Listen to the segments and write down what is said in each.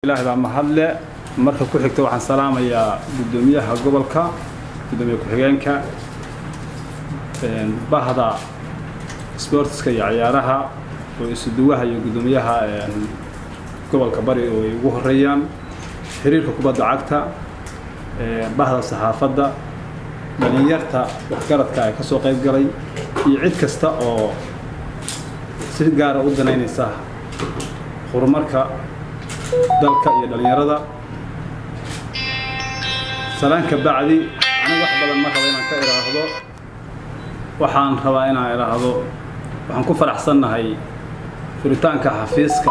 ilaahay baa mahadle marka ku xigta waxaan salaamayaa guddoomiyaha gobolka guddoomiye ku-xigeenka bahda sportska iyo ciyaaraha oo isuduwaha iyo guddoomiyaha gobolka bari oo ay ugu horeeyaan xiriirka kubadda cagta bahda saxaafadda dhalinyarta waxgaradka ay ka soo qayb galay iyo cid kasta oo si gaara u danaynaysa horumarka dalka iyo dhalinyarada salaanka bacdi anigu wax badan ma raba inaan ka idhaahdo waxaan rabaa inaan idhaahdo waxaan ku faraxsannahay furitaanka xafiiska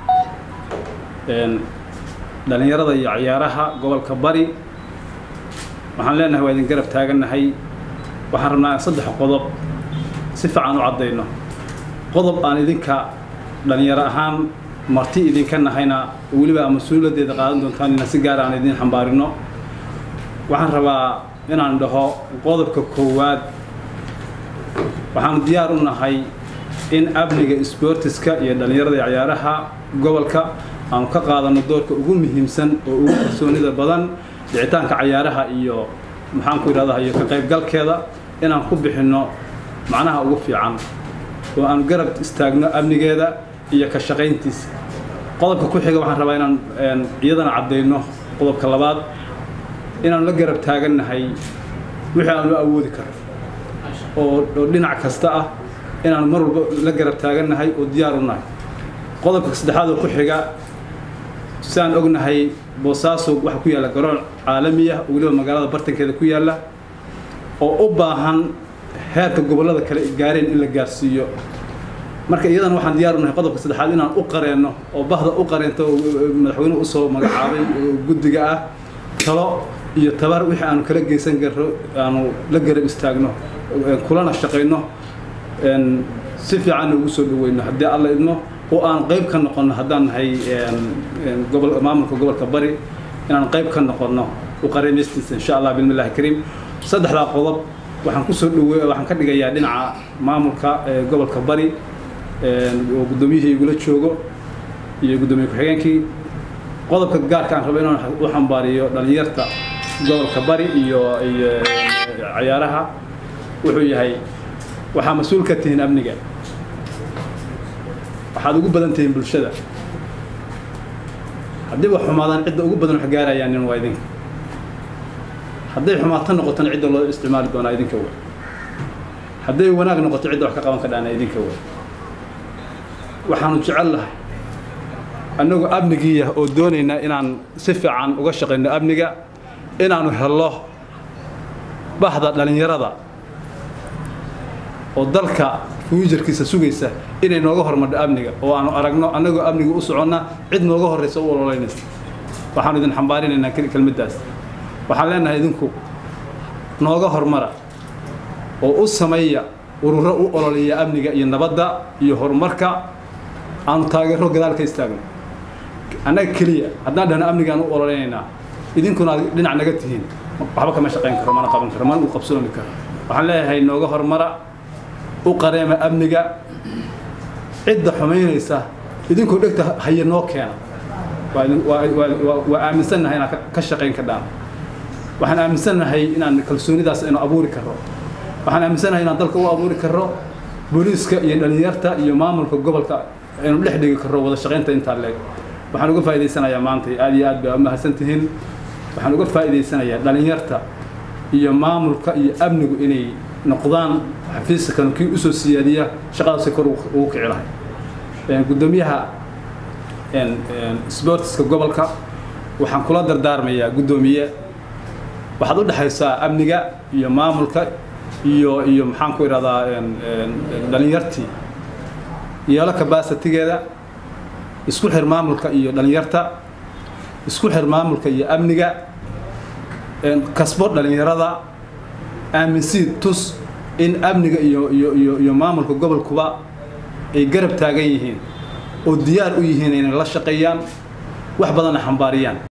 dhalinyarada iyo ciyaaraha gobolka bari waxaan leenahay waa idin garab taagannahay waxaan rabnaa in saddex qodob si fiican u caddayno qodob aan idinka dhalinyaro ahaan marti idinka nahayna weliba aa mas-uuliyaddeeda qaadan doontaan inaan si gaar aan idin xambaarino waxaan rabaa inaan dhaho qodobka koowaad waxaanu diyaar u nahay in amniga sboortiska iyo dhallinyarada iyo ciyaaraha gobolka aanu ka qaadano doorka ugu muhiimsan oo ugu kalsoonida badan dhicitaanka cayaaraha iyo maxaan ku idhahdaa iyo ka qaybgalkeeda inaan ku bixinno macnaha ugu fiican oo aanu garab istaagno amnigeeda iyo ka shaqayntiisa qodobka ku xiga waxaan rabaa inaan iyadana caddayno qodobka labaad inaanu la garab taagannahay wixii aanu awoodi karno oo oo dhinac kasta ah inaanu mar walba la garab taagannahay oo diyaar u nahay qodobka saddexaad oo ku xiga sidaan ognahay boosaaso waxaa ku yaalla garoon caalamiya oo weliba magaalada bartankeeda ku yaalla oo u baahan heerka gobollada kale gaareen in la gaarsiiyo marka iyadana waxaan diyaar u nahay qodobka saddexaad inaan u qareenno oo bahda u qareento oo madaxweynuhu usoo magacaabay oo guddiga ah talo iyo tabar wixii aanu kala geysan karro aanu la garab istaagno kulana shaqayno si fiicanna ugu soo dhaweyno haddii alla idmo oo aan qayb ka noqonno haddaan nahay gobol maamulka gobolka bari inaan qayb ka noqonno u qareemeystiisa insha allah bilmillahi kariim saddexdaa qodob waxaan kusoo dhawe waxaan ka dhigayaa dhinaca maamulka gobolka bari oo guddoomiyihii igula joogo iyo guddoomiye ku-xigeenkii qodobka gaarka aan rabo inaan u xambaariyo dhalinyarta gobolka bari iyo iyo ciyaaraha wuxuu yahay waxaa mas-uul ka tihiin amniga waxaad ugu badan tihiin bulshada haddii wax xumaadaan cidda ugu badan wax gaarayaan nin waa idinka hadday xumaato noqotona cidda loo isticmaali doonaa idinka way hadday wanaag noqoto cidda wax ka qaban ka dhaana idinka way waxaanu jecel lahay annagu amnigiiya oo doonaynaa inaan si fiican uga shaqayno amniga inaanu hello bahda dhalinyarada oo dalka fuujarkiisa sugaysa inay nooga hormadho amniga oo aanu aragno annagoo amniga u soconna cid nooga horraysa u ololeynaysa waxaanu idin xambaarinaynaa kelmaddaas waxaan leenahay idinku nooga hormara oo u sameeya ururo u ololeeya amniga iyo nabadda iyo horumarka aanu taageero gadaal ka istaagno annaga keliya haddaan dhahno amnigaan u ololeynaynaa idinkuna aad dhinac naga tihiin waxba kama shaqayn karo mana qaban karo mana u qabsoomi karo waxaan leeyahay nooga hormara u qareema amniga cidda xumaynaysa idinkoo dhegta haya noo keena waa aaminsannahay inaan ka shaqayn ka dhaan waxaan aaminsannahay inaan kalsoonidaas inu abuuri karro waxaan aaminsannahay inaan dalka u abuuri karro booliiska iyo dhalinyarta iyo maamulka gobolka aynu dhex dhigi karro wada shaqaynta intaa leeg waxaan uga faa'idaysanayaa maanta aad iyo aad bay u mahadsan tihiin waxaan uga faa'idaysanayaa dhalinyarta iyo maamulka iyo amnigu inay noqdaan xafiiska kanu kii usoo siyaadiya shaqadaasay kor ugu kici lahay guddoomiyaha sportiska gobolka waxaan kula dardaarmayaa guddoomiye waxaad u dhexaysaa amniga iyo maamulka iyo iyo maxaan ku idhahdaa dhalinyartii yeelo kabasitigeeda isku xir maamulka iyo dhalinyarta isku xir maamulka iyo amniga kasbo dhalinyarada aaminsii tus in amniga iyo iyo iyo iyo maamulka gobolkuba ay garab taagan yihiin oo diyaar u yihiin inay la shaqeeyaan wax badanna xambaariyaan